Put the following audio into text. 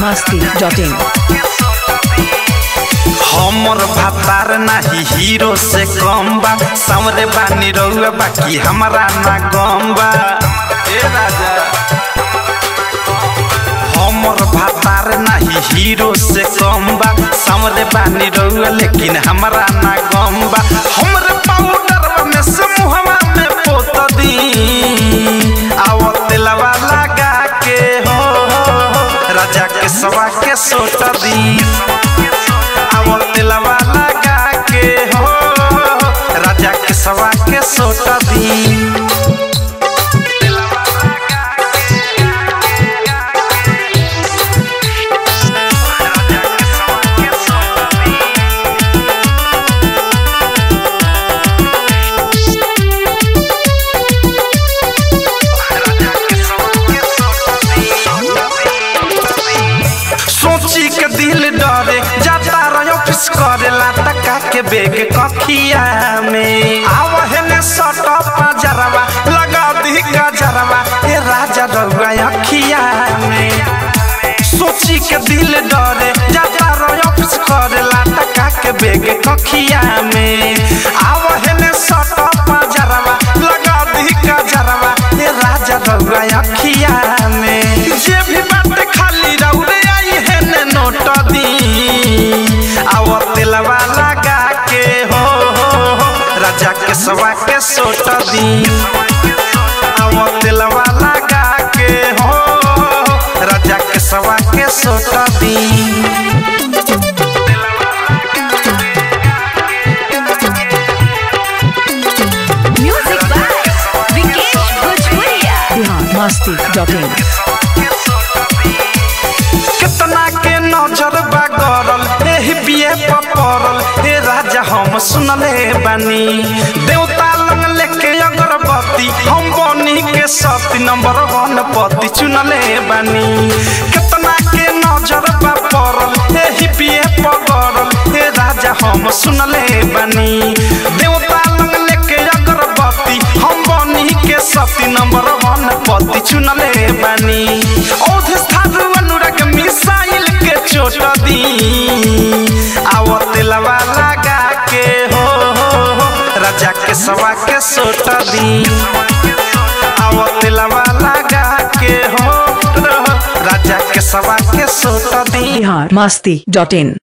masti.in हमर भातार नाही हीरो से कम बा सामरे बानी रउआ बाकी हमरा ना गम बा ए राजा हमर भातार नाही हीरो से कम बा सामरे बानी रउआ लेकिन हमरा ना गम बा हमरे पाउडर में से मुहवा में पोत दी आवत तेलवा लगा के हो राजा के सवा के सोट दी आवल दिलवा लगा के हो राजा के सवा के सोट दी सोची के दिल डरे जाता रहो ऑफिस करेला टका के बेग कखिया में आवहे ने सट पजरवा लगा दी गजरवा ए राजा रउआ अखिया में सोची के दिल डरे जाता रहो ऑफिस करेला टका के बेग कखिया में आवहे ने सट पजरवा लगा दी गजरवा ए राजा रउआ अखिया में जे भी बात खाली रउरे आई है ने नोट दी आवत दिलवा लगा के हो हो, हो राजा के सवा के सोट दी आवत दिलवा लगा के हो हो, राजा के सवा के सोट दी Music by Vikesh Bhojpuria. Bihar masti.in कितना के नजर बा गरल एही पिए पपरल हे राजा हम सुनले बानी देवता लंग लेके अगरबत्ती हम बनी के सती नंबर वन पति चुनले बानी कितना के नजर बा परल एही पिए पगरल हे राजा हम सुनले बानी देवता लंग लेके अगरबत्ती हम बनी के सती नंबर वन पति चुनले बानी औध स्थान अनुराग मिसाइल के चोट दी आवत लवा लगा के हो हो हो राजा के सवा के सोट दी आवत लवा लगा के हो हो, राजा के सवा के सोट दी बिहार masti.in